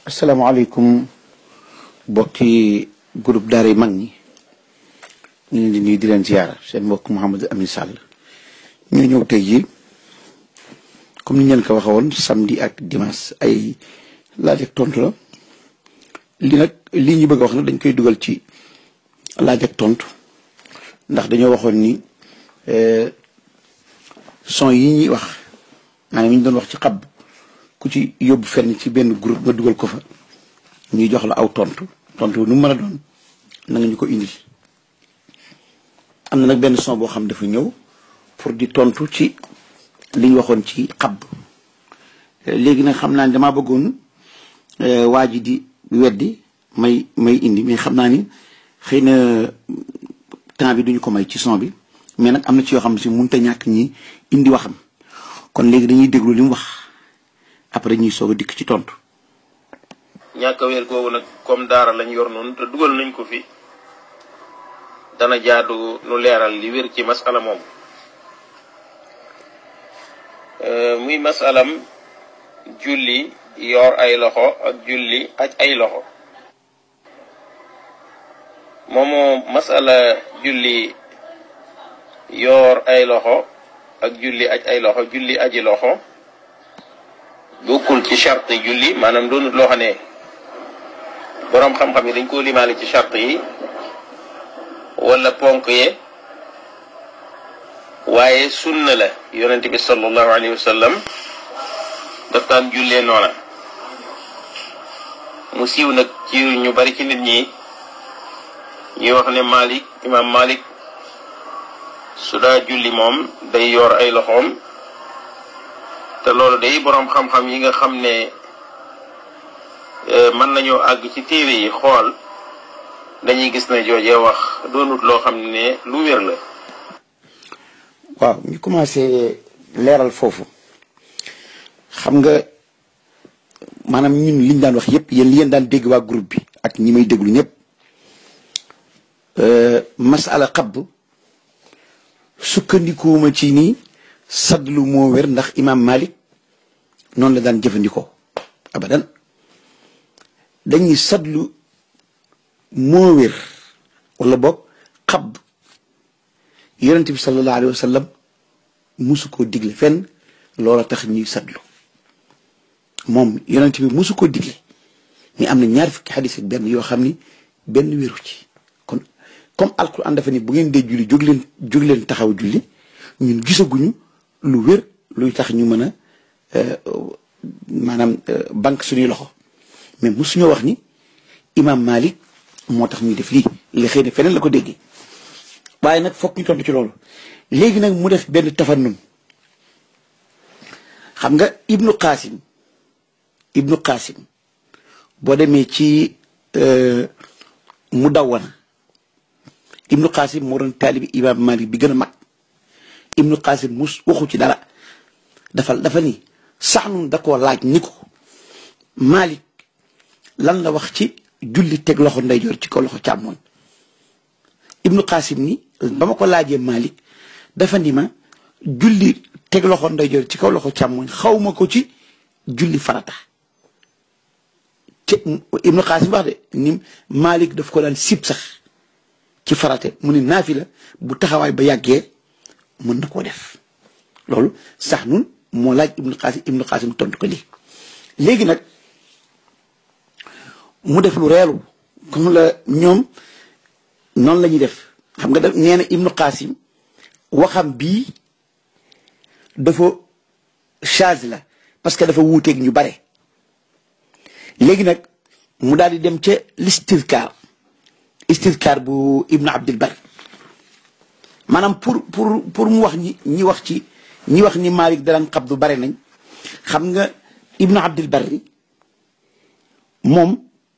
asalaamaaleykum bokki groupe daara yi mag ñi ñu ngi leen di nuyu di leen ziyaara seen mbokk Mouhamadou Amine Sall ñu ñëw tey jii comme ni ñu leen ko waxee woon samedi ak dimanche ay laaj ak tontu la li nag lii ñu bëgg a wax nag dañ koy dugal ci laaj ak tontu ndax dañoo waxoon ni son yi ñuy wax maanaam yi ñu doon wax ci xab ku ci yóbbu fenn ci benn groupe nga dugal ko fa ñuy jox la aw tontu tontu nu mu mën a doon na nga ñu ko indil am na nag benn son boo xam dafa ñëw pour di tontu ci li ñu waxoon ci xab léegi nag xam naa ni damaa bëggoon waa ji di weddi may may indi mais xam naa ni xëy na temps bi duñu ko may ci son bi mais nag am na ci yoo xam ne si mënut a ñàkk ñi indi waxam kon léegi dañuy déglu li mu wax après ñuy soog a dikk ci tontu. ñàkk a wér googu nag comme daara lañ yor noonu te dugal nañ ko fi dana jaadu nu leeral li wér ci masala moom muy masalam julli yor ay loxo ak julli aj ay loxo moomu masala julli yor ay loxo ak julli aj ay loxo julli aji loxo bokkul ci charte julli maanaam doonut loo xam ne boroom xam-xam yi dañ koo limaale ci charte yi wala ponk ye waaye sunna la yonente bi sallallahu alayhi wa sallam daf daan jullee noona mu siiw nag ci ñu bari ci nit ñi ñuy wax ne Malik imam Malik su daa julli moom day yor ay loxoom te loolu day boroom xam-xam yi nga xam ne mën nañoo àgg ci téere yi xool dañuy gis ne joojee wax doonut loo xam ne lu wér la waaw ñu commencé leeral foofu xam nga maanaam ñun liñ daan wax yépp yéen li yéen daan dégg waa groupe bi ak ñi may déglu ñëpp masala xabb sukkandikuwuma ci nii sadlu moo wér ndax imam malik noonu la daan jëfandikoo abadan dañuy sadlu moo wér wala boog xab yonent bi sallallahu alayhi wa sallam musu koo digle fenn loola tax ñuy sadlu moom yonent bi musu koo digle mais am na ñaar fukki xadis ak benn yoo xam ni benn wéru ci kon comme alquran dafa ni bu ngeen dee julli jóg leen jóg leen taxaw julli ñun gisaguñu lu wér luy tax ñu mën a maanaam banque suñuy loxo mais musuñoo wax ni imam Malik moo tax ñuy def lii li xëy na feneen la ko déggee waaye nag fokk ñu tontu ci loolu léegi nag mu def benn tafannum xam nga ibnu qasim ibnu qasim boo demee ci mu dawwana ibnu qasim moo doon taalibi imam Malik bi gën a mag ibnu qasim mus waxu ci dara dafa dafa ni sax nun da koo laaj ni ko Malik lan la wax ci julli teg loxo ndeyjoor ci kaw loxo càmmoñ ibnu qasim ni ba ma ko laajee Malik dafa ni ma julli teg loxo ndeyjoor ci kaw loxo càmmoñ xawma ko ci julli farata te ibnu qasim wax de ni Malik daf ko daan sib sax ci farate mu ni naafila bu taxawaay ba yàggee mën na koo def loolu sax nun moo laaj ibnu qasim ibnu qasim tontu ko lii léegi nag mu def lu reelu comme la ñoom noonu la ñuy def xam nga daf nee na ibnu qasim waxam bii dafa charge la parce que dafa wuuteeg ñu bare léegi nag mu daal di dem ca listizkar istizkar bu ibnu abdul bar maanaam pour pour pour mu wax ñi ñi wax ci ñi wax ni Malik daraan xabdu bare nañ xam nga ibnu abdul barri moom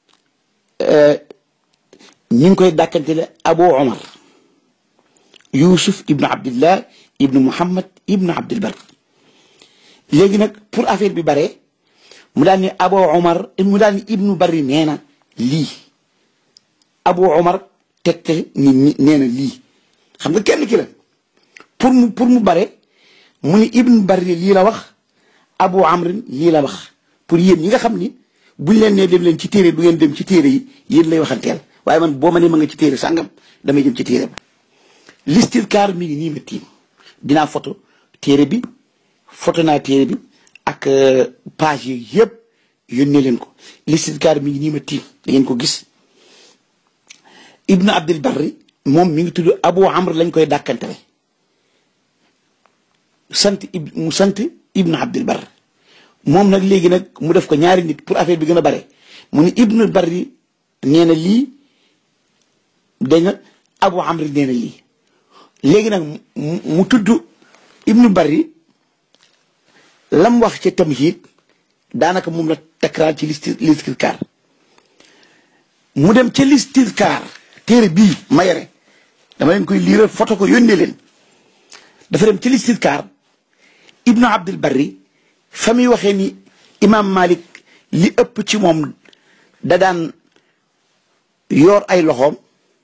ñi ngi koy dàkkantele abu omar yusuf ibnu abdillah ibnu muhammad ibnu abdul bar léegi nag pour affaire bi bare mu daal ni abu omar mu daal ni ibnu barri nee na lii abu omar tegte ni nee na lii xam nga kenn ki la pour mu pour mu bare mu ni ibnu barri lii la wax abu amrin lii la wax pour yéen ñi nga xam ni buñ leen nee dem leen ci téere du ngeen dem ci téere yi yéen lay waxanteel waaye man boo ma ne ma nga ci téere sàngam damay dem ci téere ba listilkaar mi ngi nii ma tiim dinaa photo téere bi photo naa téere bi ak page yi yëpp yónnee leen ko listilkaar mi ngi nii ma tiim da ngeen ko gis ibnu abdul barri moom mi ngi tudd abu amr lañ koy dàkkantele sant ib mu sant ibnu abdul barri moom nag léegi nag mu def ko ñaari nit pour affaire bi gën a bare mu ni ibnu barri nee na lii dégg nga abu amr nee na lii léegi nag mu tudd ibnu barri lam wax ca tamhid daanaka moom la takraar ci listi listilkaar mu dem ca listilkaar téere bii ma yore dama leen koy liiral photo ko yónnee leen dafa dem ca listilkaar ibnu abdul barri fa muy waxee ni imam malik li ëpp ci moom da daan yor ay loxoom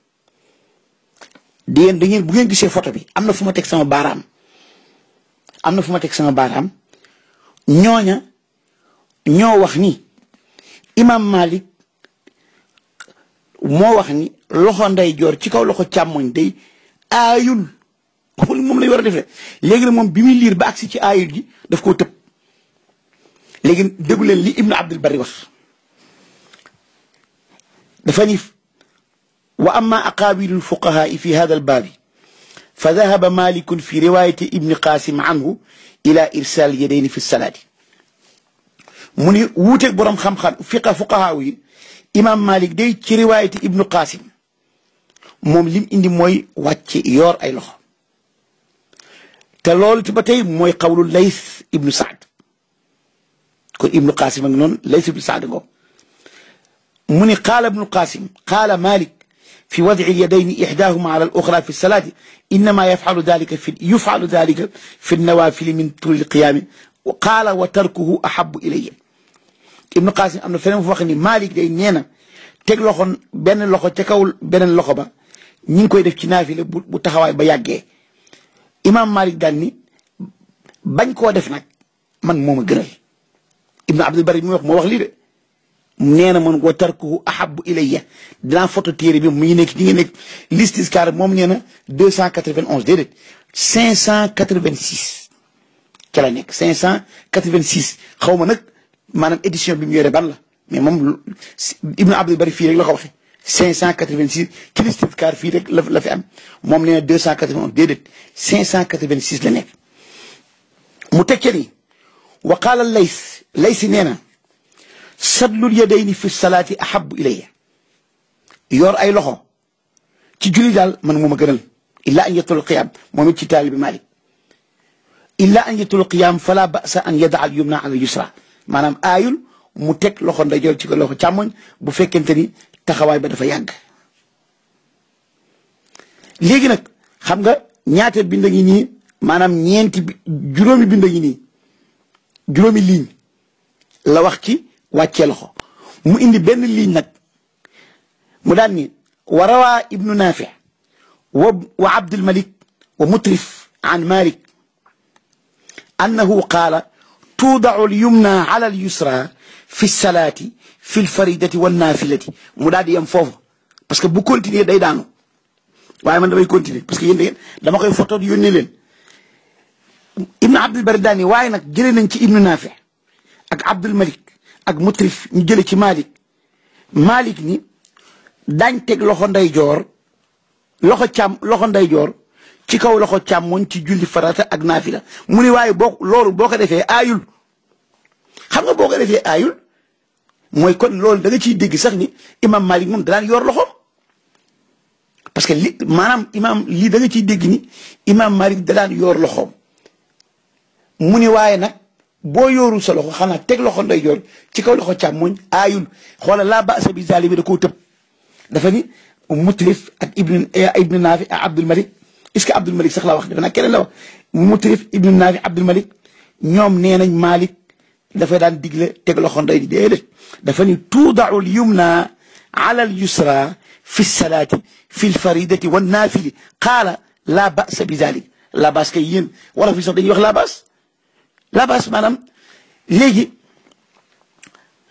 di ngeen da ngeen bu ngeen gisee photo bi am na fu ma teg sama baaraam am na fu ma teg sama baaraam ñooña ñoo wax ni imam malik moo wax ni loxo nday joor ci kaw loxo càmmoñ day aayul xul moom lay war a defee léegi nag moom bi muy liir ba agsi ci aayul ji daf koo tëb léegi déglu leen li ibnu abdul bari wax dafa ni wa amma aqaabilu lfuqahaai fi hada albaabi fa dahaba malikun fi riwayati ibni qasim anhu ila irsal yadayni fi salaati mu ni wuuteeg boroom xam-xam fiqa fuqahaaw yi imam malik day ci riwayati ibnu qasim moom lim indi mooy wàcce yoor ay loxo te loolu ci ba tey mooy xawlu lays ibnu saad kon ibnu qasim ak noonu lays ibnu saad ngo mu ni qaala ibnu qasim qaala malik في وضع اليدين إحداهما على الأخرى في الصلاة إنما يفعل ذلك في يفعل ذلك في النوافل من طول القيام وقال وتركه أحب إلي ابن قاسم أمنا فنم فوقني مالك دي نينا تك لخون بين لخو تكاول بين لخو با ñing koy def ci naafile bu taxawaay ba yàggee imam malik daal ni bañ koo def nag man mooma gënal ibnu abdul bari mi wax moo wax lii de nee na man wa tarkuhu ahabu ilayya dinaa photo téere bi mu ngi nekk ñi ngi nekk listiscar moom nee na deux cent quatre-vingt-onze déedéet cinq cent quatre-vingt-six ca la nekk cinq cent quatre-vingt-six xaw ma nag maanaam édition bi mu yore ban la mais moom ibnu abdul bari fii rek la ko waxe cinq cent quatre-vingt-six ci listiscar fii rek la la fi am moom nee na deux cent quatre-vingt-onze déedéet cinq cent quatre-vingt-six la nekk mu teg ca ni wa qaala lays laysi nee na sadlul yadayni fi salaati ahabu ilayya yor ay loxo ci julli daal man moom a gënal illa an yatul qiyam moom it ci taalibi malik illa an yatul qiyam fala basa an yada al yumna ala yusra maanaam aayul mu teg loxo ndeyjoor ci ko loxo càmmoñ bu fekkente ni taxawaay ba dafa yàgg léegi nag xam nga ñaata bind ngi nii maanaam ñeenti juróomi bind ngi nii juróomi ligne la wax ci wàccee loxo mu indi benn ligne nag mu daan ni wa rawaa ibnu naafi wa wa abdulmalik wa mutrif an malik annahu qaala tuudacu lyumna ala alyusra fi lsalaati fi lfaridati wannaafilati mu daal di yem foofu parce que bu continuer day daanu waaye man damay continuer parce que yéen da dama koy photo yónnee leen ibnu abdul bari daani waaye nag jëlee nañ ci ibnu naafi ak abdul malik ak mutrif ñu jële ci malik malik ni daañ teg loxo ndeyjoor loxo càmm loxo ndeyjoor ci kaw loxo càmmoñ ci julli farata ak naafila mu ni waaye boo loolu boo ko defee aayul xam nga boo ko defee aayul mooy kon loolu da nga ciy dégg sax ni imam malik moom da daan yor loxoom parce que li maanaam imam lii da nga ciy dégg ni imam malik da daan yor loxoom mu ni waaye nag boo yoorul sa loxo xanaa teg loxo ndeyjoor ci kaw loxo càmmoñ aayul xoola laa basa bi zali bi da koo tëb dafa ni mutrif ak ibnu ibnu naafi ak abdul malik est ce que abdul malik sax la wax dafa naa keneen la wax mutrif ibnu naafi abdul malik ñoom nee nañ malik dafa daan digle teg loxo ndey déedéet dafa ni tuudacu l yumna ala al yusra fi salaati fi lfaridati wannaafili qaala laa basa bi zalik laa bas kay yéen wala fi sax dañuy wax laa bas la bas maanaam léegi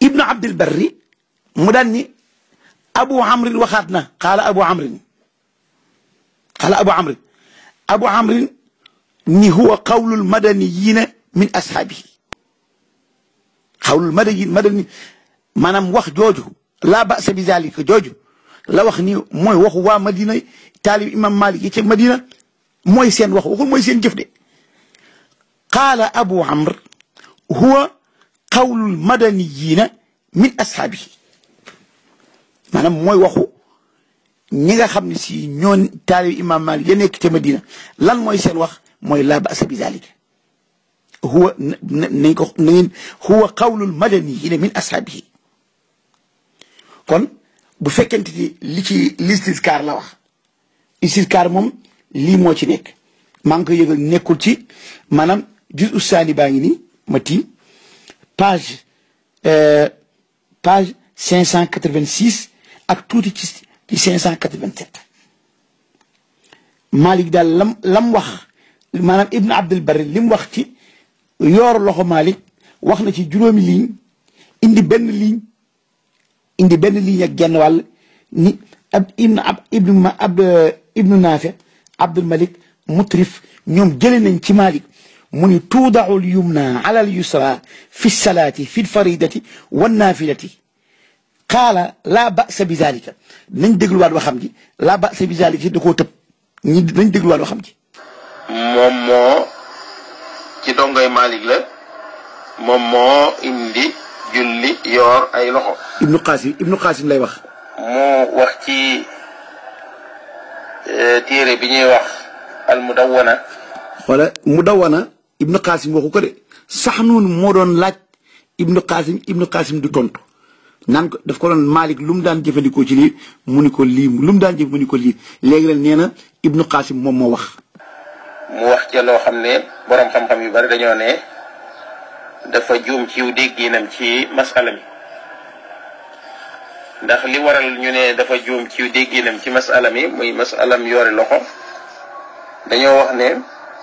ibnu abdil barri mu daan ni abu amrin waxaat na qaala abu amrin qaala abu amrin abu amrin ni huwa qawlul madaniyina min ashaabihi qawlul madani madani maanaam wax jooju laa basa bi zalika jooju la wax ni mooy waxu waa madina taalib imam malik yi ca madina mooy seen wax waxul mooy seen jëf de qaala abu amr huwa qawlul madaniyina min ashaabihi maanaam mooy waxu ñi nga xam ne si ñoon taalib imam malik ya nekk ca madina lan mooy seen wax mooy laa basa bi zalika huwa nañ ko na ngeen huwa qawlul madaniyina min ashaabihi kon bu fekkente ni li ci listiskaar la wax listiskaar moom lii moo ci nekk maa ngi koy yëgal nekkul ci maanaam juz ussaani baa ngi nii ma tiim page page cinq cent quatre-vingt-six ak tuuti ci ci cinq cent quatre-vingt-sept Malik daal lam lam wax maanaam Ibn Abdul Barri li mu wax ci yoor loxo Malik wax na ci juróomi ligne indi benn ligne indi benn ligne ak genn wàll ni ab ibn ab ibnu ma ab ibnu naafi abdul malik mutrif ñoom jële nañ ci malik mu ni tuudacu l yumna ala al yusra fi salaati fi lfaridati wannaafilati qaala laa basa bi zalika nañ dégluwaat waxam ji laa basa bi zalika da koo tëb ñi nañ dégluwaat waxam ji moom moo ci dongoy malik la moom moo indi julli yoor ay loxo ibnu qasim ibnu qasim lay wax mu wax ci téere bi ñuy wax al mudawwana wala mudawwana ibnu qasim waxu ko de sax noonu moo doon laaj ibnu qasim ibnu qasim du tontu naan ko daf ko doon malik lu mu daan jëfandikoo ci lii mu ni ko lii lu mu daan jëf mu ni ko lii léegi la nee na ibnu qasim moom moo wax mu wax ca loo xam ne borom xam-xam yu bari dañoo ne dafa juum ciw dégginam ci masala mi ndax li waral ñu ne dafa juum ciw dégginam ci masala mi muy masalam yoori loxo dañoo wax ne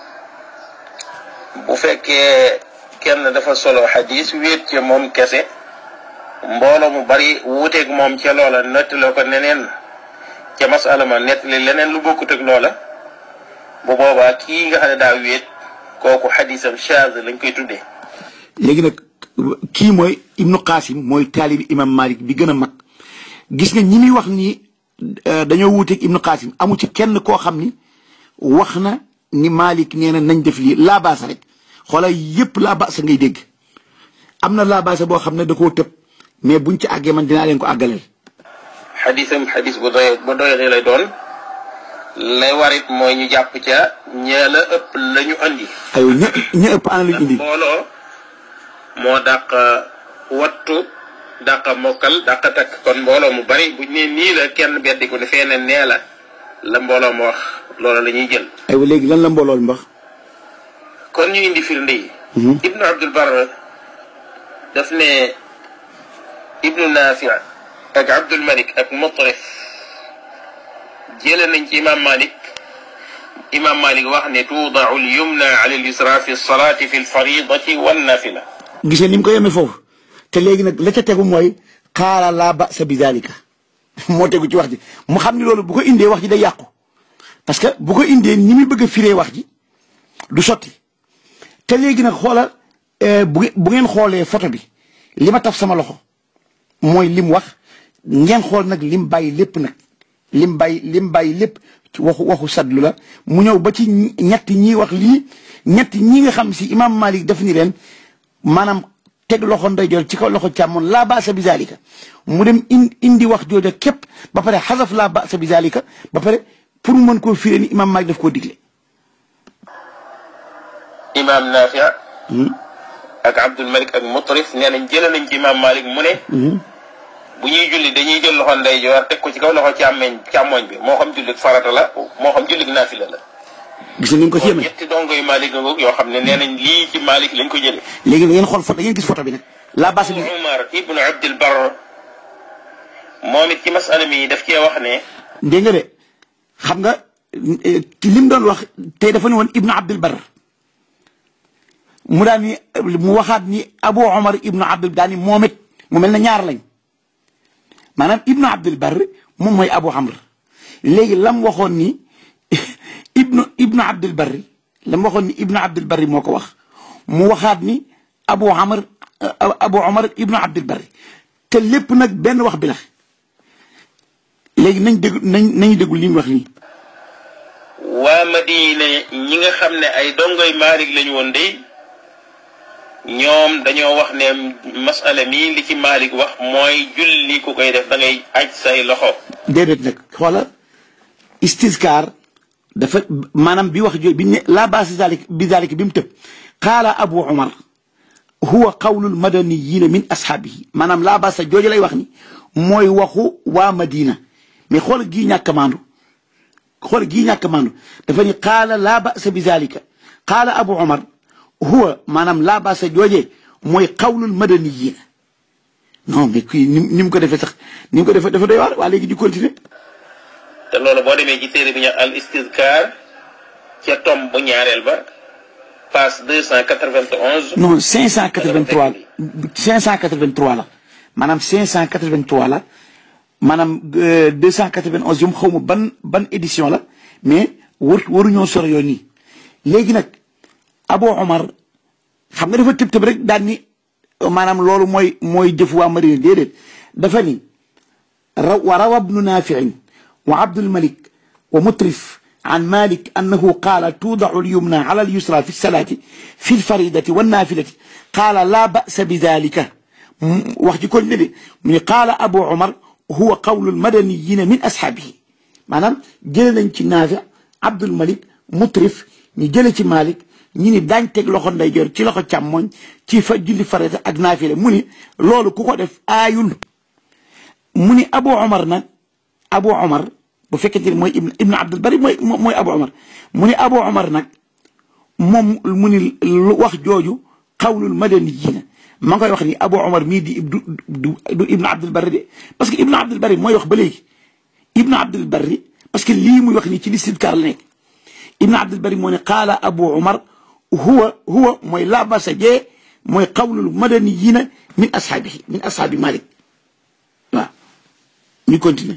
bu fekkee kenn dafa solo xadis wéet ca moom kese mbooloo mu bari wuuteeg moom ca loola nettaloo ko neneen ca masala ma nettali leneen lu bokkut ak loola bu boobaa kii nga xam ne daa wéet kooku xadisam chaz lañ koy tuddee léegi nag kii mooy ibnu qasim mooy taalibi imam malik bi gën a mag gis nga ñi muy wax ni dañoo wuuteeg ibnu qasim amu ci kenn koo xam ni wax na ni malik nee na nañ def lii laa baasa rek xoolal yépp laa baasa ngay dégg am na laa baasa boo xam ne da koo tëb mais buñ ci àggee man dinaa leen ko àggaleel xadisam xadis bu doy bu doy lay doon lay warit mooy ñu jàpp ca ñee la ëpp la ñu andi aywa ña ña ëpp ana lañu indi mbooloo moo dàq wattu dàq mokkal dàq takk kon mbooloo mu bari buñ ne nii la kenn beddi ko ne fee ne nee la la mbooloo mu wax loolu la ñuy jël aywa léegi lan la mboolool mbax kon ñu indi firnde yi ibnu abdul bar daf ne ibnu nafi ak abdul malik ak mutrif jële nañ ci imam malik imam malik wax ne tuudau al yumna ala al yusra fi lsalati fi lfaridati wannafila gis nga ni mu ko yemee foofu te léegi nag la ca tegu mooy xaala laa basa bi dalika moo tegu ci wax ji mu xam ni loolu bu ko indee wax ji day yàqu parce que bu ko indee ni muy bëgg a firee wax ji du sotti te léegi nag xoola bu bu ngeen xoolee photo bi li ma taf sama loxo mooy lim wax ngeen xool nag lim bàyyi lépp nag lim bàyyi lim bàyyi lépp ci waxu waxu sadlu la mu ñëw ba ci ñetti ñi wax lii ñetti ñi nga xam si imam Malik def ni leen maanaam teg loxo ndeyjoor ci kaw loxo càmmoon laa baasa bi zalika mu dem indi wax jooja képp ba pare xasaf laa baasa bi zalika ba pare pour mu mën koo firee ni imam Malik daf koo digle imam Nafi ak Abdul Malik ak Mutrif nee nañ jëlee nañ ci imam Malik mu ne bu ñuy julli dañuy jël loxo ndeyjoor teg ko ci kaw loxo càmmeñ càmmoñ bi moo xam jullit farata la moo xam jullit naafila la gis nga ni nga ko ci yemee ñetti dongo yu Malik nga yoo xam ne nee nañ lii ci Malik lañ ko jëlee léegi da ngeen xool photo da ngeen gis photo bi nag laa baasa bi Umar ibnu Abdul Bar moom it ci masala mi daf cee wax ne dégg nga de xam nga li mu doon wax tey dafa ne woon ibnu Abdul Bar mu daan ni mu waxaat ni Abu Omar ibnu Abdul daan ni moom it mu mel ne ñaar lañ maanaam ibnu abdul barr moom mooy abu amr léegi lam waxoon ni ibnu ibnu abdul barri lam waxoon ni ibnu abdul barri moo ko wax mu waxaat ni abu amr abu omar ibnu abdul barri te lépp nag benn wax bi la léegi nañ dégg nañ nañu déglu li mu wax nii waa Madina ñi nga xam ne ay dongoy Maalik lañu woon de ñoom dañoo wax ne masala mi li ci Maalik wax mooy julli ku koy def da ngay aj say loxo déedéet nag xoola istiskaar dafa maanaam bi wax jooy bi ne laa baasi zalik bi zalik bi mu tëb qaala abu omar huwa qawlul madaniyina min ashaabihi maanaam laa baasa jooju lay wax ni mooy waxu waa Madina mais xoola gii ñàkk maandu xoola gii ñàkk maandu dafa ni qaala laa basa bi zalika qaala abu omar huwa maanaam laa baasa joojee mooy qawlul madaniyina non mais kii ni ni mu ko defee sax ni mu ko defee dafa doy waar waa léegi di continuer te loolu boo demee ci téere bi ñu al istizkar ca tom bu ñaareel ba page 291 non 583 583 la maanaam 583 la maanaam 291 yom xaw ma ban ban édition la mais war waruñoo soro yoon nii léegi nag Abu Omar xam nga dafa tëb tëb rek daan ni maanaam loolu mooy mooy jëf waa Madina déedéet dafa ni raw wa rawa ibnu naafiin wa abdul malik wa mutrif عن مالك أنه قال توضع اليمنى على اليسرى في الصلاة في الفريضة والنافلة قال لا بأس بذلك وقت كل نبي من قال أبو عمر هو قول المدنيين من أصحابه maanaam jëlee nañ ci naafi Abdul Malik mutrif ñu jëlee ci Malik ñu ni daañ teg loxo ndeyjoor ci loxo càmmoñ ci fa julli farata ak naafile mu ni loolu ku ko def aayul mu ni Abu Omar nag Abu Omar bu fekkente ni mooy ibn ibn Abdul Bari mooy mooy Abu Omar mu ni Abu Omar nag moom mu ni wax jooju xawlul madaniyyiina ma ngi koy wax ni Abu Omar mii di du du du ibn Abdul Bari de parce que ibn Abdul Bari mooy wax ba léegi ibn Abdul Bari parce que lii muy wax nii ci listidkaar la nekk ibn Abdul Bari moo ne qaala Abu Omar huwa huwa mooy laa basa jee mooy xawlul madaniyyiina min ashaabihi min ashaabi Malik waaw ñu continuer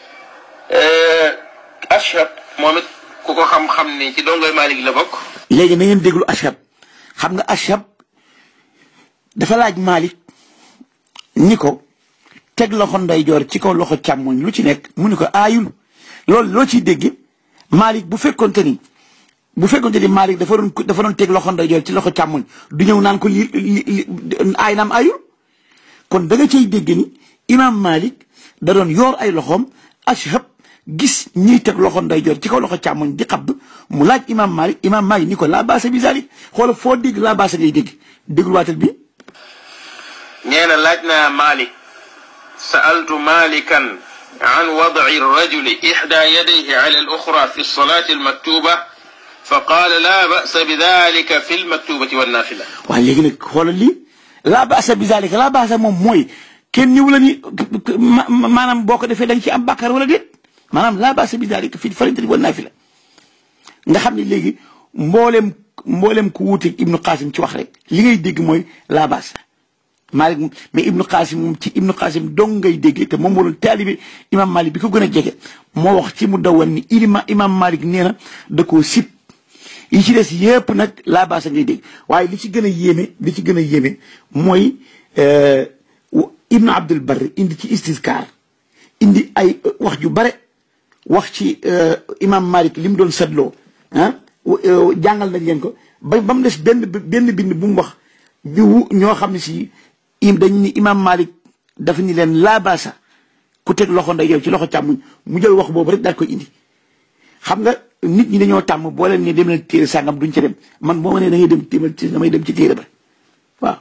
ashab moom it ku ko xam-xam ni ci dongoy Malik la bokk léegi na ngeen déglu ashab xam nga ashab dafa laaj Malik ni ko teg loxo ndeyjoor ci kaw loxo càmmoñ lu ci nekk mu ni ko aayul loolu loo ciy dégg Malik bu fekkonte ni bu fekkonte ni Malik dafa doon dafa doon teg loxo ndeyjoor ci loxo càmmoñ du ñëw naan ko li li aay naam aayul kon da nga cay dégg ni imam Malik da doon yoor ay loxoom ashab gis ñiy teg loxo ndeyjoor ci kaw loxo càmmoñ di xabd mu laaj imam Malik imam Malik ni ko laa baasa bi zalik xoola foo dégg laa baasa ngay dégg dégluwaatal bi nee na laaj naa Malik sa'altu Malikan an wad'i rajuli ihda yadayhi ala al-ukhra fi as-salati al-maktuba fa qaala laa ba'sa bi dhalika fi al-maktubati wan-nafila waaw léegi nag xoolal lii laa baasa bi zalika laa baasa moom mooy kenn ñëw la ni maanaam boo ko defee da nga ci am bàkkaar wala déet maanaam laa baasa bi zalika fi al-fariidati wan-naafila nga xam ne léegi mboolem mboolem ku wuuteeg Ibnu Qasim ci wax rek li ngay dégg mooy laa baasa Malik mais Ibnu Qasim moom ci Ibnu Qasim dong ngay dégg te moom moo doon taalibe imam Malik bi ko gën a jege moo wax ci mu dawan ni ilima imam Malik nee na da koo sib yi ci des yëpp nag laa baasa ngay dégg waaye li ci gën a yéeme li ci gën a yéeme mooy Ibnu Abdul Barr indi ci istizkar indi ay wax ju bare wax ci imam Malik li mu doon setloo ah jàngal nañ leen ko ba ba mu des benn benn bind bu mu wax bi wu ñoo xam ne si im dañ ni imam Malik dafa ni leen laa baasa ku teg loxo ndeyjoor ci loxo càmmuñ mu jël wax boobu rek daal koy indi xam nga nit ñi dañoo tàmm boo leen ne dem leen téere sàngam duñ ca dem man boo ma nee da ngay dem téemal ci damay dem ci téere ba waaw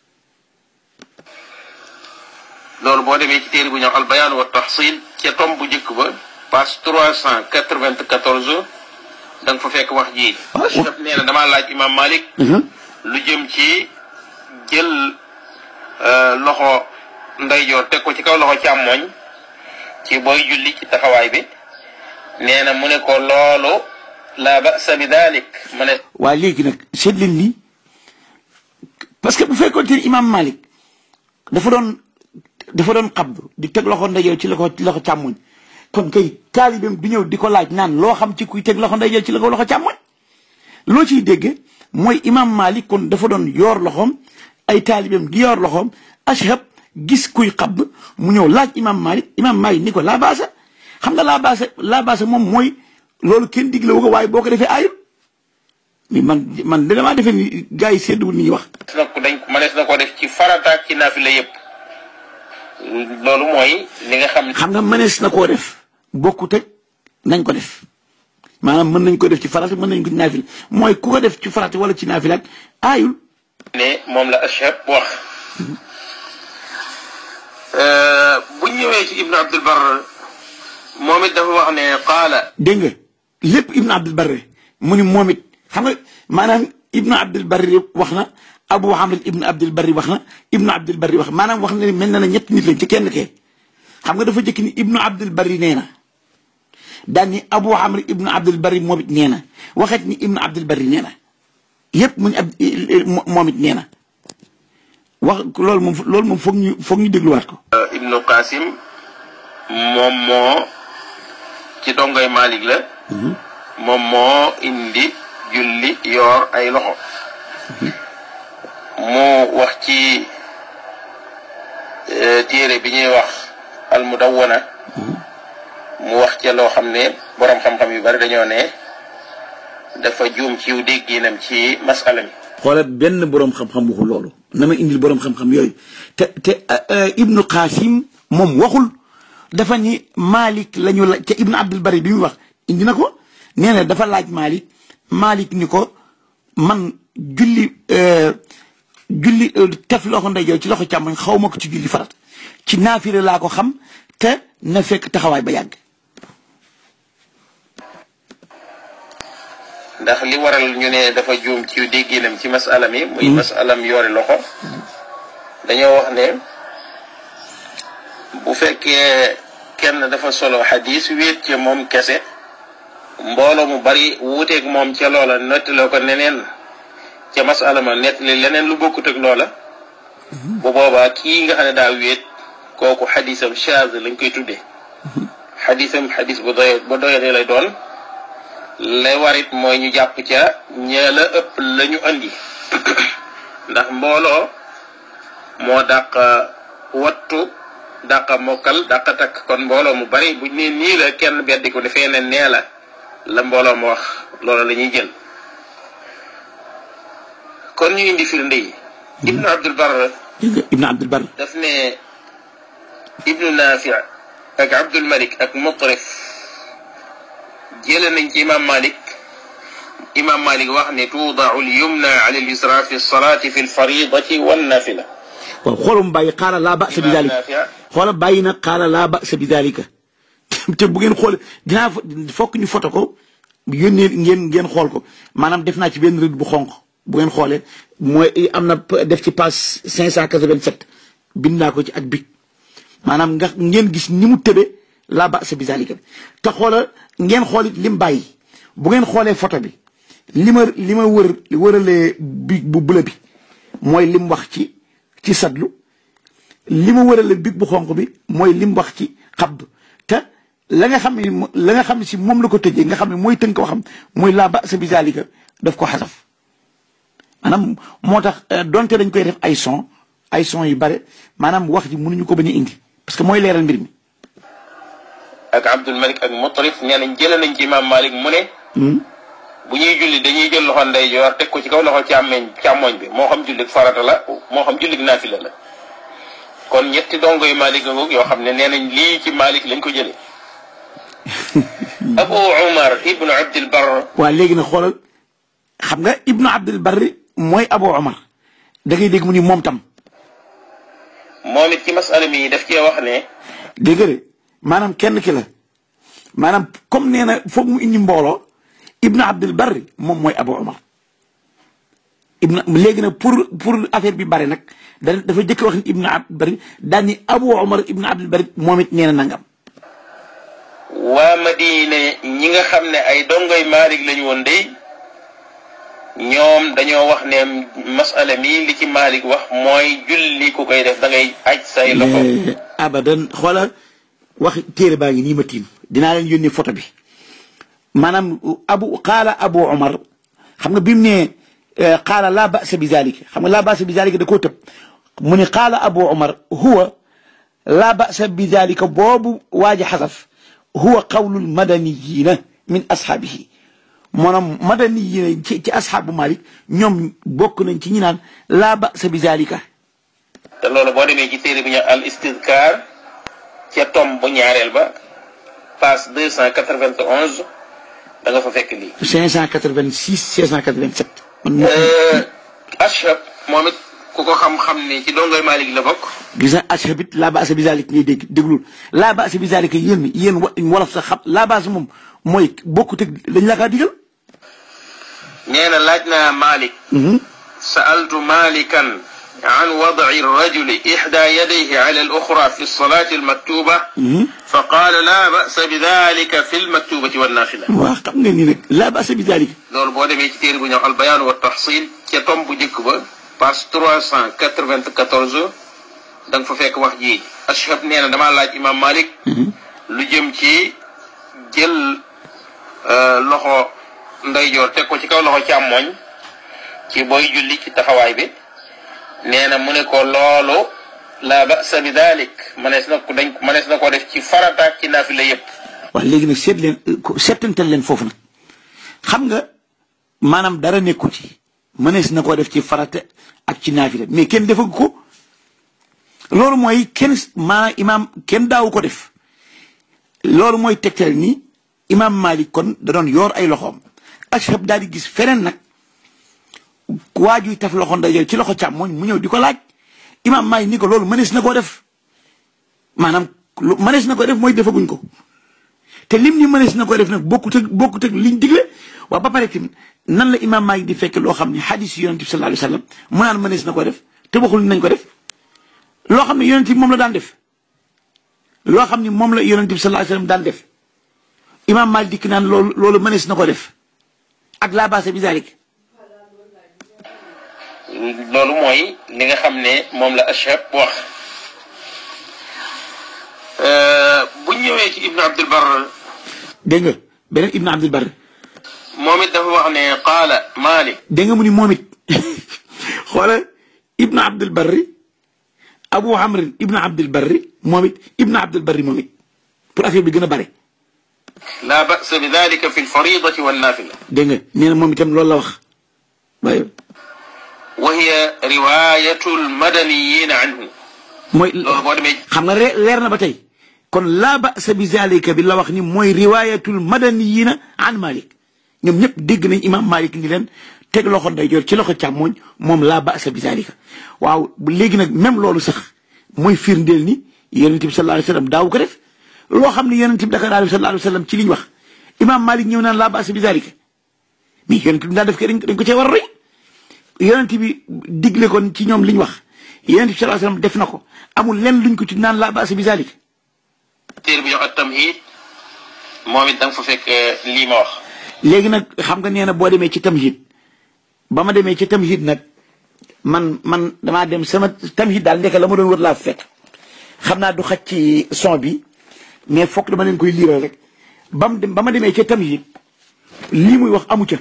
loolu boo demee ci téere bu ñëw al bayaan wa tahsil ca tom bu njëkk ba page trois cent quatre-vingt-quatorze da nga fa fekk wax ji ashab nee na damaa laaj imam Malik lu jëm ci jël loxo ndeyjoor teg ko ci kaw loxo càmmoñ ci booy julli ci taxawaay bi nee na mu ne ko loolu la ba'sa bi dalik mu ne waaye léegi nag seet leen lii parce que bu fekkoon te imam Malik dafa doon dafa doon xabdu di teg loxo ndeyjoor ci loxo ci loxo càmmoñ kon kay taalibeem du ñëw di ko laaj naan loo xam ci kuy teg loxo ndeyjoor ci loxo loxo càmmoñ loo ciy dégg mooy imam Malik kon dafa doon yoor loxoom ay taalibeem di yoor loxoom ashab gis kuy xabd mu ñëw laaj imam Malik imam Malik ni ko laa baasa xam nga laa baasa laa baasa moom mooy loolu kenn digle wu ko waaye boo ko defee aayul mi man man da damaa defee ni gars yi sedduwul ni ñuy wax na ko dañ mënees na ko def ci farataak ci naafila yépp loolu mooy li nga xam ne xam nga mënees na koo def bokkut ak nañ ko def maanaam mën nañ ko def ci farata mën nañ ko ci naafila mooy ku ko def ci farata wala ci naafila ak aayul ne moom la ashab wax bu ñëwee ci ibnu abdul bar moom it dafa wax ne qaala dégg nga lépp ibnu abdul barre mu ni moom it xam nga maanaam ibnu abdul barri wax na abu hamid ibnu abdul barri wax na ibnu abdul barri wax maanaam wax na ni mel na ne ñetti nit lañ ci kenn kee xam nga dafa jëkk ni ibnu abdul barri nee na daan ni abu hamid ibnu abdul barri moom it nee na waxet ni ibnu abdul barri nee na yépp mu ni ab moom it nee na wax loolu moom loolu moom foog ñu foog ñu dégluwaat ko ibnu qasim moom moo ci dongoy malik la moom moo indi julli yoor ay loxo mu wax ci téere bi ñuy wax almudawwana mu wax ca loo xam ne boroom xam-xam yu bari dañoo ne dafa juum ci dégginam ci masala mi xoolal benn boroom xam-xam waxul loolu na ma indil boroom xam-xam yooyu te te ibnu qasim moom waxul dafa ni malik la ñu la ca ibnu abdul bari bi muy wax indi na ko nee na dafa laaj malik malik ni ko man julli julli tef loxo ndeyjoor ci loxo càmmoñ xaw ma ko ci julli farat ci naafire laa ko xam te na fekk taxawaay ba yàgg ndax li waral ñu ne dafa juum ci dégginam ci masala mi muy masalam yoori loxo dañoo wax ne bu fekkee kenn dafa solo xadis wéet ca moom kese mbooloo mu bari wuuteeg moom ca loola nettaloo ko neneen ca masala ma nettali leneen lu bokkut ak loola bu boobaa kii nga xam ne daa wéet kooku xadisam chaz lañ koy tuddee xadisam xadis bu doy bu doyadee lay doon lay warit mooy ñu jàpp ca ñee la ëpp la ñu andi ndax mbooloo moo dàq wattu dàqa mokkal dàqa takk kon mbooloo mu bari buñ ne nii la kenn beddi ko defee ne nee la la mbooloo mu wax loolu la ñuy jël kon ñu indi firnde yi ibnu abdul bar ibnu abdul bar daf ne ibnu nafi ak abdul malik ak mutrif jële nañ ci imam malik imam malik wax ne tuudaau lyumna ala lyusra fi lsalati fi lfaridati wannafila waaw xoolum bàyyi xaala laa ba'sa bi dalika xoola bàyyi na xaala laa ba'sa bi dalika te bu ngeen xool dinaa fokk ñu foto ko yónnee ngeen ngeen xool ko maanaam def naa ci benn rëdd bu xonq bu ngeen xoolee mooy am na def ci page cinq cent quatre-vingt-sept bind naa ko ci ak big maanaam nga ngeen gis ni mu tëbe laa ba'sa bi dalika te xoola ngeen xoolit lim bàyyi bu ngeen xoolee photo bi li ma li ma wër wëralee big bu bula bi mooy lim wax ci ci sadlu li ma wërale big bu xonq bi mooy lim wax ci xabdu te la nga xam ne la nga xam ne si moom la ko tëjee nga xam ne mooy tënk waxam mooy laa ba'sa bi zalika daf ko xasaf maanaam moo tax donte dañ koy def ay son ay son yu bare maanaam wax ji mënuñu ko bañ a indi parce que mooy leeral mbir mi. ak Abdul Malik ak Mutarif nee nañ jëlee nañ ci imaam Malik mu ne. bu ñuy julli dañuy jël loxo ndeyjoor teg ko ci kaw loxo càmmeñ càmmoñ bi moo xam jullig farata la moo xam jullig naafila la kon ñetti dongo yu Malik ngoog yoo xam ne nee nañ lii ci Malik lañ ko jëlee. Abu Umar ibnu Abdul Barr. waa léegi nag xoolal xam nga ibnu Abdul Barr mooy Abu Umar da ngay dégg mu ni moom tam. moom it ci masala mi daf cee wax ne. dégg nga de maanaam kenn ki la maanaam comme nee na foog mu indi mbooloo. ibnu abdul barri moom mooy abu umar ibnu léegi nag pour pour affaire bi bari nag da dafa jëkk wax ni ibnu abdul barri daal ni abu umar ibnu abdul barri moom it nee na nangam waa madina ñi nga xam ne ay dongoy maalik lañu woon day ñoom dañoo wax ne masala mi li ci Malik wax mooy julli ku koy def da ngay aj say loxo abadan xoola wax téere baa ngi nii ma tiim dinaa leen yónni photo bi maanaam abu qaala abu omar xam nga bi mu ne qaala laa basa bi zalika xam nga laa basa bi zalika da koo tëb mu ne qaala abu omar huwa laa basa bi zalika boobu waaji xasaf huwa qawlul madaniyina min ashaabihi maanaam madaniyina ci ci ashaabu malik ñoom bokk nañ ci ñi naan laa basa bi zalika te loolu boo demee ci téere bi ñu al istidkar ca tom bu ñaareel ba page deux cent quatre-vingt-onze da nga fa fekk lii 586 687 man ashab moom it ku ko xam-xam ne ci dongoy Malik la bokk gis nga ashab it laa baasa bi zalik ngay dégg déglul laa baasa bi zalik yéen yéen wolof sax xam laa baasa moom mooy bokkut ak dañ la kaa digal nee na laaj naa Malik sa'altu Malikan عن وضع الرجل إحدى يديه على الأخرى في الصلاة المكتوبة فقال لا بأس بذلك في المكتوبة والنافلة waa xam nga ni nag laa baasa bi zalik loolu boo demee ci téere bu ñëw albayaan wa taxsil ca tom bu njëkk ba page trois cent quatre-vingt-quatorze da nga fa fekk wax ji ashab nee na damaa laaj imam Malik lu jëm ci jël loxo ndeyjoor teg ko ci kaw loxo càmmoñ ci booy julli ci taxawaay bi nee na mu ne ko loolu la basa bi dalik manees na ko dañ manees na ko def ci farataak ci naafila yépp waaw léegi nag seet leen seetantal leen foofu nag xam nga maanaam dara nekku ci mënees na koo def ci farata ak ci naafila mais kenn defagu ko loolu mooy kenn maa imaam kenn daawu ko def loolu mooy tegtal ni imaam Malik kon da doon yor ay loxoom ashab daal di gis feneen nag waajuy taf loxo ndeyjoor ci loxo càmmoñ mu ñëw di ko laaj imaam Malik ni ko loolu mënees na koo def maanaam lu mënees na ko def mooy defaguñ ko te lim ni mënees na ko def nag bokkut ak bokkut ak liñ digle waaw ba pare tamit nan la imaam Malik di fekk loo xam ne xadis yonent bi sallallahu alayhi wa sallam mu naan mënees na ko def te waxul nañ ko def loo xam ne yonent bi moom la daan def loo xam ne moom la yonent bi sallallahu alayhi wa sallam daan def imaam Malik dikk naan loolu loolu mënees na ko def ak laa baasa bi zalik loolu mooy li nga xam ne moom la ashab wax bu ñëwee ci ibnu abdul bar dégg nga beneen ibnu abdul bar moom it dafa wax ne qaala malik dégg nga mu ni moom it xoola ibnu abdul barri abu amrin ibnu abdul barri moom it ibnu abdul barri moom it pour affaire bi gën a bare la ba'sa bi dalika fi lfaridati wannafila dégg nga nee na moom itam loolu la wax waaye wa hiya riwayatu lmadaniyin anhu mooy loolu boo demee xam nga re- leer na ba tey kon laa ba'sa bi zalika bi la wax ni mooy riwayatul madaniyina an malik ñoom ñëpp dégg nañ imam malik ni leen teg loxo ndeyjoor ci loxo càmmooñ moom laa ba'sa bi zalika waaw léegi nag même loolu sax mooy firndeel ni yonent bi sallallahu alayhi wa sallam daaw ko def loo xam ne yonent bi daka daal sallallahu alayhi wa sallam ci liñ wax imam malik ñëw naan laa ba'sa bi zalika mais yonent bi daa def ko dañ ko cee war a roy yonent bi digle kon ci ñoom liñ wax yonent bi sallallahu alayhi wa sallam def na ko amul lenn luñ ko ci naan laa ba'sa bi zalika téere bi jox at tamhid moom it da nga fa fekk lii ma wax léegi nag xam nga nee na boo demee ci tamhid ba ma demee ci tamhid nag man man damaa dem sama tamhid daal ndeke la ma doon wër laa fekk xam naa du xaj ci son bi mais foog dama leen koy liiral rek ba mu dem ba ma demee ca tamhid lii muy wax amu ca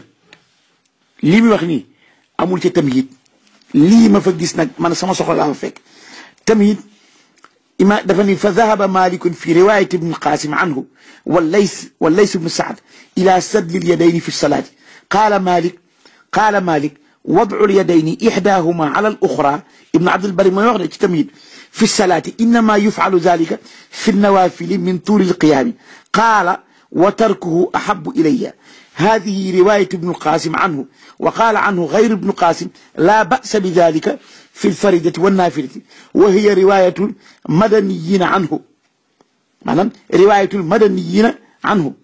lii muy wax nii amul ca tamhid lii ma fa gis nag man sama soxla laa fa fekk tamhid ima dafa ni fa dahaba malikun fi riwayat ibn qasim anhu wallays wallays ibn saad ila sadli lyadayni fi lsalati qala malik qala malik وضع اليدين إحداهما على الأخرى ابن عبد البر ما يغني تمييز في الصلاة إنما يفعل ذلك في النوافل من طول القيام قال وتركه أحب إلي هذه رواية ابن القاسم عنه وقال عنه غير ابن قاسم لا بأس بذلك في الفردة والنافلة وهي رواية المدنيين عنه معنى رواية المدنيين عنه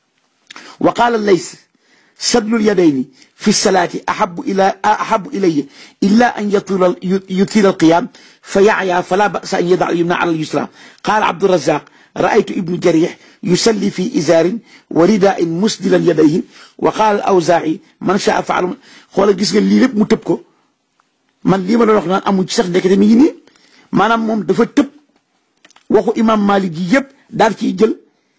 وقال الليث سدل اليدين في الصلاة أحب إلى أحب إلي إلا أن يطيل يطيل القيام فيعيا فلا بأس أن يضع اليمنى على اليسرى قال عبد الرزاق raaytu ibnu jarih yusalli fi izaarin wa ridain musdilan yadayhi wa qaala al awzaa'i man shaa faal xoola gis nga lii lépp mu tëb ko man lii ma doon wax naan amul ci sax ndekete mi ngi nii maanaam moom dafa tëb waxu imam malik ji yëpp daal ciy jël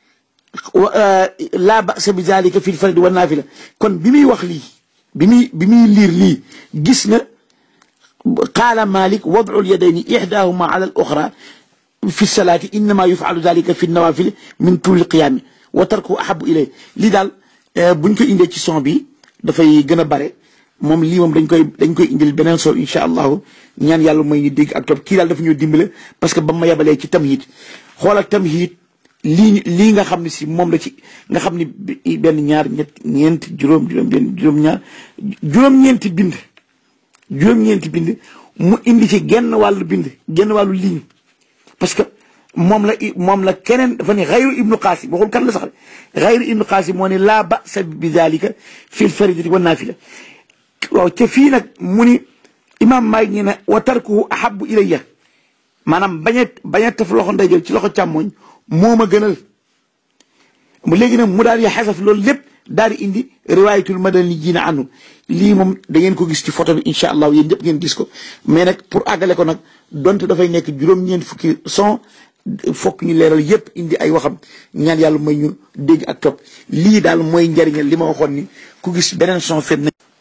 laa ba'sa bi zalika fi lfardi wa naafila kon bi muy wax lii bi muy bi muy liir lii gis na qaala malik wad'u lyadayni ixdaahuma ala al oxra fi salaati innama yufalu dalika fi nawafil min tuuli qiyaami wa tarku ahabu ilay lii daal buñ ko indee ci son bi dafay gën a bare moom lii moom dañ koy dañ koy indil beneen son incha allahu ñaan yàlla mooy ñu dégg ak topp kii daal dafa ñoo dimbale parce que ba ma yebalee ci tamhid xoolal tamhid lii lii nga xam ne si moom la ci nga xam ni benn ñaar ñett ñeent juróom juróom benn juróom ñaar juróom-ñeenti bind juróom-ñeenti bind mu indi ci genn wàllu bind genn wàllu ligne parce que moom la moom la keneen dafa ne xayru ibnu qaasim waxul kan la sax xayru ibnu qaasim moo ne laa ba'sa bi dalika fil faridati wa naafila waaw ca fii nag mu ni imaam Maalik ñu ne wa tarkuhu ahabu ilayya maanaam bañ a bañ a taf loxo ndeyjoor ci loxo càmmoñ moo ma gënal mu léegi nag mu daal di xasaf loolu lépp daal di indi riwaayatul madani jiina anu lii moom da ngeen ko gis ci photo bi incha allah yéen ñëpp ngeen gis ko mais nag pour àggale ko nag donte dafay nekk juróom-ñeent fukki son fokk ñu leeral yépp indi ay waxam ñaan yàlla may ñu dégg ak topp lii daal mooy njariñal li ma waxoon ni ku gis beneen son fet na